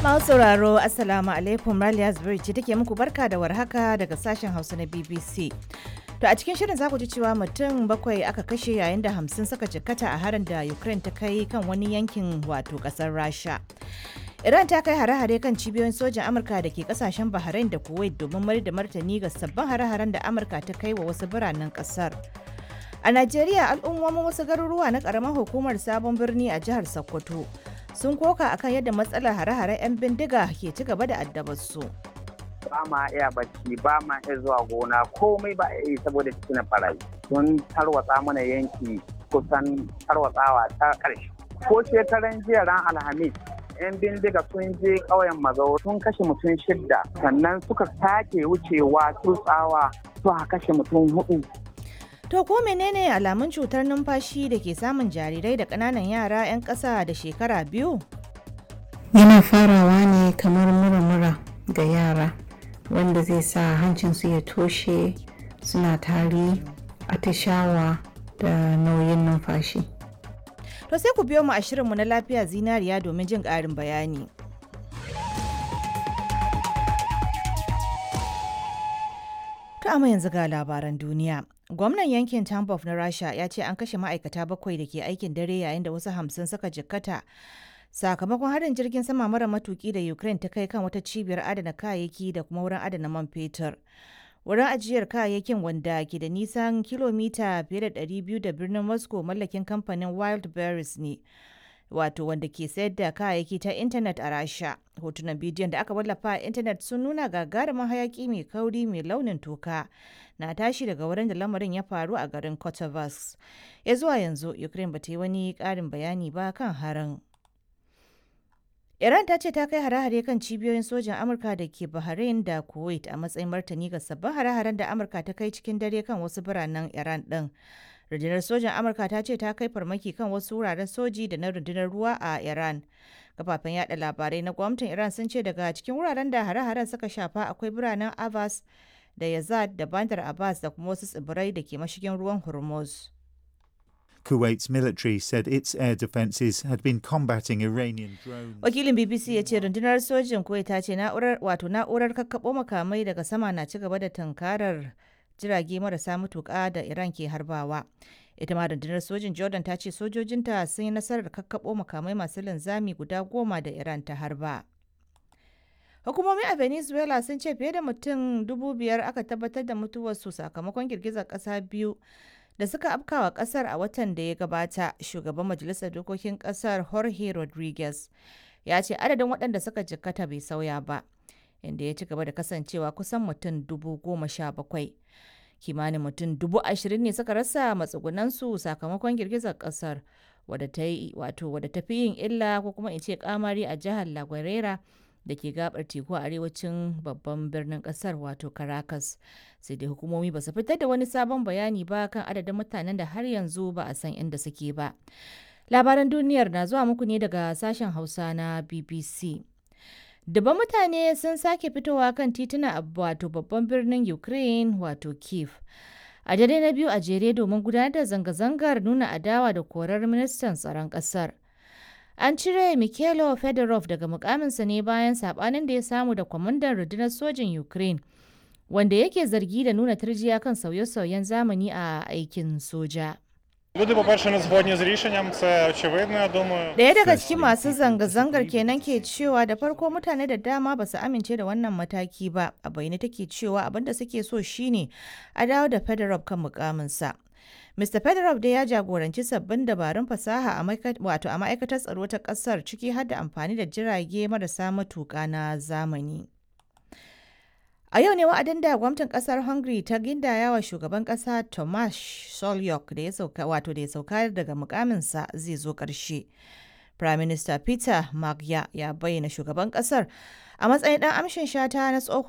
Masu sauraro Assalamu alaikum Raliya Zubairu ce take muku barka da warhaka daga sashen Hausa na BBC. To a cikin shirin za ku ji cewa mutum bakwai aka kashe yayin da hamsin suka jikkata a harin da Ukraine ta kai kan wani yankin wato kasar Rasha. Iran ta kai hare-hare kan cibiyoyin sojan Amurka da ke kasashen Bahrain da Kuwait domin mayar da martani ga sabbin hare-haren da Amurka ta kai wa wasu biranen kasar. A Najeriya al'ummomin wasu garuruwa na karamar hukumar sabon birni a jihar Sokoto sun koka akan yadda matsalar hare-haren 'yan bindiga ke ci gaba da addabar su. ba ma iya bacci ba ma iya zuwa gona komai ba iya yi saboda cikin barayi sun tarwatsa mana yanki kusan tarwatsawa ta ƙarshe ko shekaran jiya ran alhamis yan bindiga sun je ƙauyen mazau sun kashe mutum shidda sannan suka sake wucewa tutsawa suka kashe mutum hudu To ko menene alamun cutar numfashi da ke samun jarirai da ƙananan yara 'yan ƙasa da shekara biyu? yana farawa ne kamar mura-mura ga yara wanda zai sa hancinsu ya toshe suna tari atishawa da nauyin numfashi To sai ku biyo mu a shirinmu na lafiya zinariya domin jin ƙarin bayani. To amma yanzu ga labaran duniya. Gwamnan yankin Tambov na Rasha ya ce an kashe ma'aikata bakwai da ke aikin dare yayin da wasu hamsin suka jikkata sakamakon harin jirgin sama mara matuki da Ukraine ta kai kan wata cibiyar adana kayayyaki da kuma wurin adana man fetur. Wurin ajiyar kayayyakin wanda ke da nisan kilomita fiye da 200 da birnin Moscow mallakin kamfanin Wild Berries ne. Wato wanda ke sayar da kayayyaki ta intanet a Rasha. Hotunan bidiyon da aka wallafa a intanet sun nuna gagarumin hayaki mai kauri mai launin toka na tashi daga wurin da lamarin ya faru a garin Kotovas. Ya zuwa yanzu Ukraine bata yi wani ƙarin bayani ba kan harin. Iran ta ce ta kai hare-hare kan cibiyoyin sojan Amurka da ke Bahrain da Kuwait a matsayin martani ga sabbin hare-haren da Amurka ta kai cikin dare kan wasu biranen Iran ɗin. Rundunar sojan Amurka ta ce ta kai farmaki kan wasu wuraren soji da na rundunar ruwa a Iran. Kafafen yada labarai na gwamnatin Iran sun ce daga cikin wuraren da hare-haren suka shafa akwai biranen Abbas da Yazad da Bandar Abbas da kuma wasu tsibirai da ke mashigin ruwan Hormuz. Kuwait's military said its air defences had been combating Iranian drones. Wakilin BBC ya ce rundunar sojin Kuwait ta ce na'urar wato na'urar kakkaɓo makamai daga sama na ci gaba da tunkarar jirage marasa matuƙa da Iran ke harbawa. Ita ma rundunar sojin Jordan ta ce sojojinta sun yi nasarar kakkaɓo makamai masu linzami guda goma da Iran ta harba. Hukumomi a Venezuela sun ce fiye da mutum dubu biyar aka tabbatar da mutuwarsu sakamakon girgizar ƙasa biyu da suka afkawa kasar a watan da ya gabata shugaban majalisar dokokin kasar jorge rodriguez ya ce adadin waɗanda suka jikkata bai sauya ba inda ya ci gaba da kasancewa kusan mutum dubu goma sha bakwai kimanin mutum dubu ashirin ne suka rasa matsugunansu sakamakon girgizar kasar wadda ta yi wato wadda ta fi yin illa ko kuma in ce kamari a jihar la da ke gabar teku a arewacin babban birnin kasar wato caracas sai dai hukumomi ba su fitar da wani sabon bayani ba kan adadin mutanen da har yanzu ba a san inda suke ba labaran duniyar na zuwa muku ne daga sashen hausa na bbc Dubban mutane sun sake fitowa kan tituna a wato babban birnin Ukraine wato Kiev. A dare na biyu a jere domin gudanar da zanga-zangar nuna adawa da korar ministan tsaron ƙasar. An cire Mikhailo Fedorov daga mukaminsa ne bayan sabanin da ya samu da kwamandan rundunar sojin Ukraine, wanda yake zargi da nuna turjiya kan sauye-sauyen zamani a aikin soja. Люди, по-перше, не згодні з рішенням, це очевидно, я думаю. Daya daga cikin masu zanga-zangar kenan ke cewa da farko mutane da dama ba su amince da wannan mataki ba, a bayyane take cewa abin da suke so shine a dawo da Fedorov kan mukaminsa. Mr. Fedorov dai ya jagoranci sabbin dabarun fasaha a wato a ma'aikatar tsaro ta kasar ciki har da amfani da jirage marasa matuƙa na zamani. A yau ne wa'adin da gwamnatin kasar Hungary ta gindaya wa shugaban kasa Tomasz Solyok da ya sauka wato da ya sauka daga mukaminsa zai zo ƙarshe. Prime Minister Peter Magyar ya bayyana shugaban kasar a matsayin ɗan amshin shata na tsohon